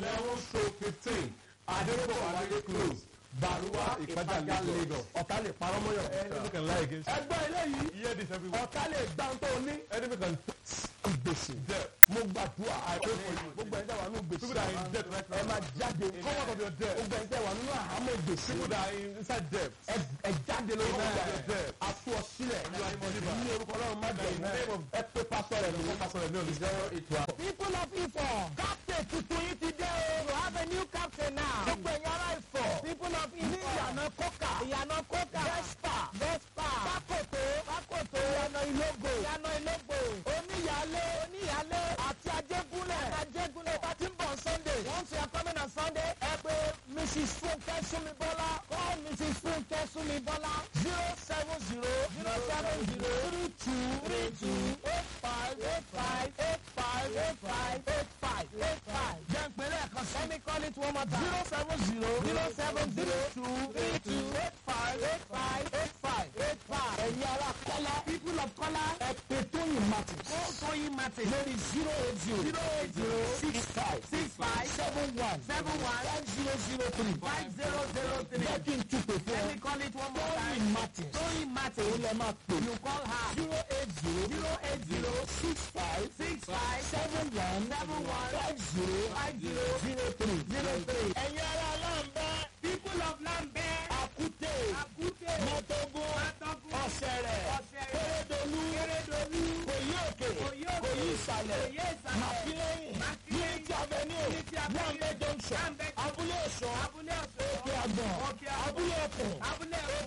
eleven stroke fifteen adéròbọ̀ wálé close baruwa ìpájà lagos ọ̀tá lè parọ́ mọ́yọ̀. enemy can lie against you ẹgbẹ́ eléyìí hear this everywhere ọ̀tá lè gbá tó ní. enemy can gbèsè. debt mo gbàdúrà pray for you. gbogbo ẹ̀dá wà nínú gbèsè. people that are in debt right ẹ now máa jáde. come out of your debt gbogbo ẹ̀dá wà nínú àhámọ́ gbèsè. people that are in inside debt ẹ ẹ jáde lórí Come out of ọ̀gá your debt. aṣọ ọ̀sílẹ̀ You are a believer. ní orúkọ ọlọ́run má jẹ In the name of- ẹ pé pásọ rẹ̀ lórí pastor ẹ̀ ní olùsọ zero eight one. People of Ifọ̀, captain tuntun yìí ti dé o. You have a new captain now. Gbogbo ẹ̀yin ará Ifọ̀. People of Ifọ̀. Ní ìyànà kókà. Ìyànà kókà. Vespa. Vespa. Pákòtó. Pákòtó. Ìyànà ìlógbò. Ìyànà ìlógbò. Oníyàlé. Oníyàlé. Àti Ajégúnlẹ̀. Ajégúnlẹ̀. Bá ti ń bọ̀ Sunday. Once you are coming on Sunday, ẹ pé Mrs. Funke Sumibola. Call Mrs. Funke Sumibola. zero seven zero zero seven zero three two three two eight five eight five eight five eight five eight five eight five. Jẹ́ ìpínlẹ̀ kan sí. Let me call it one more time. zero seven zero zero seven zero two three two eight five eight five eight five eight five. Ẹ̀yin ará Kọ́lá. People of Kọ́lá. Ẹ pè Tóyìn Martins. Ó Tóyìn Martins. Lórí zero eight zero zero eight zero six five six five seven one seven one five zero zero three five zero zero three. Jẹ́ kí n túpè fún ọ. Let me call it one more time. Tóyìn Martins. Tóyìn Martins. Ó lè máa pè. You call her. zero eight zero zero eight zero six five six five seven one seven one five zero five zero zero three zero three. Ẹ̀yin ará Lambẹ́. People of Lambẹ́. Àkúté. Àkúté. Mọ́tógún. Mọ́tógún. Ọ̀sẹ̀rẹ̀. Ọ̀sẹ̀rẹ̀. Kérédolú. Kérédolú. Kòyí òkè. Kòyí òkè. Kòyí ìsàlẹ̀. Kòyí ìsàlẹ̀. Màkílẹ́yìn. Màkílẹ́yìn. Unity Avenue. Unity Avenue. Lambẹ́ Junction. Lambẹ́ Junction. Abúlé Ọ̀ṣọ́. Abúlé Ọ̀ṣọ́. Òkè Àgbọ̀n. Òkè Àgbọ̀n. Abúlé Ọ̀kùn. Abúlé Ọ̀kùn.